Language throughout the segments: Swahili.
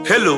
Hello,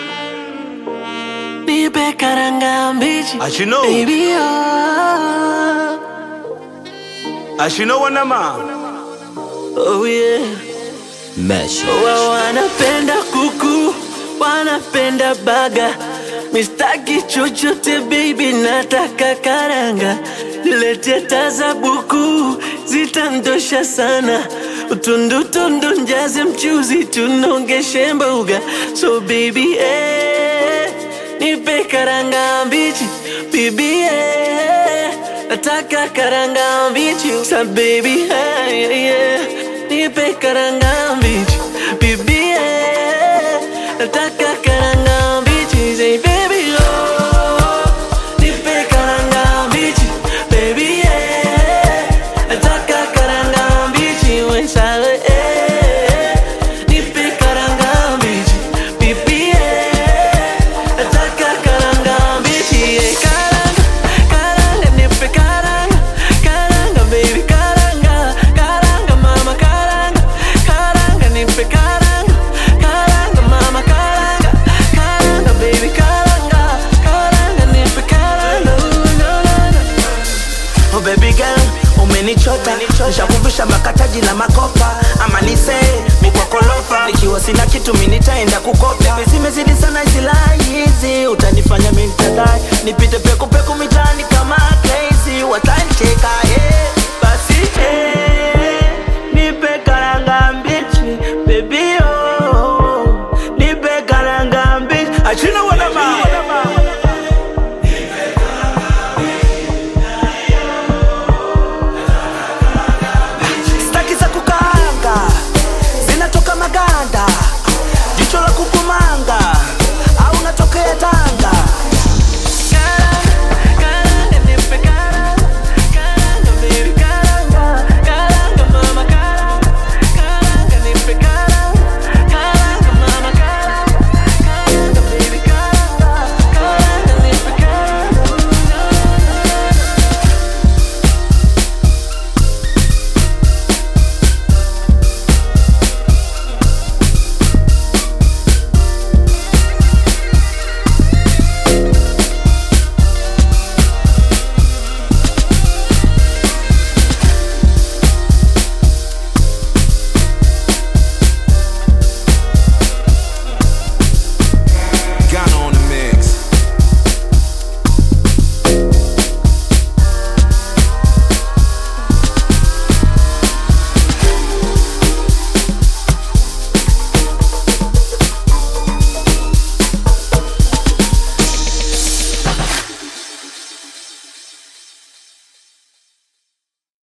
Nipe karanga mbichi Ashino, baby oh, Ashino wanama. oh yeah. Mesh. Wa wanapenda kuku wanapenda baga mistaki chochote baby nataka karanga lete tazabuku zitandosha sana utundutundu njaze mchuzi tunongeshe mboga so baby eh, nipe karanga mbichi bibi eh, nataka karanga mbichi sa baby eh, yeah, yeah. nipe karanga mbichi bibi eh, nataka karanga mbichi say baby oh nipe karanga mbichi baby eh, nataka karanga mbichi wensale eh, nipe karanga mbichi bibi eh, nataka karanga mbichi eh, karanga karanga nipe karanga karanga baby karanga karanga mama karanga karanga nipe karanga karanga mama karanga karanga baby karanga karanga nipe karanga Ooh, no, no, no. Oh baby girl, umenichota nishakumbusha makataji na makopa ama nise mikwakolofa nikiwa sina kitu mi nitaenda kukopa zimezidi sana silaha hizi utanifanya mi nitadai nipite pekupeku mitaani kama crazy watancheka yeah.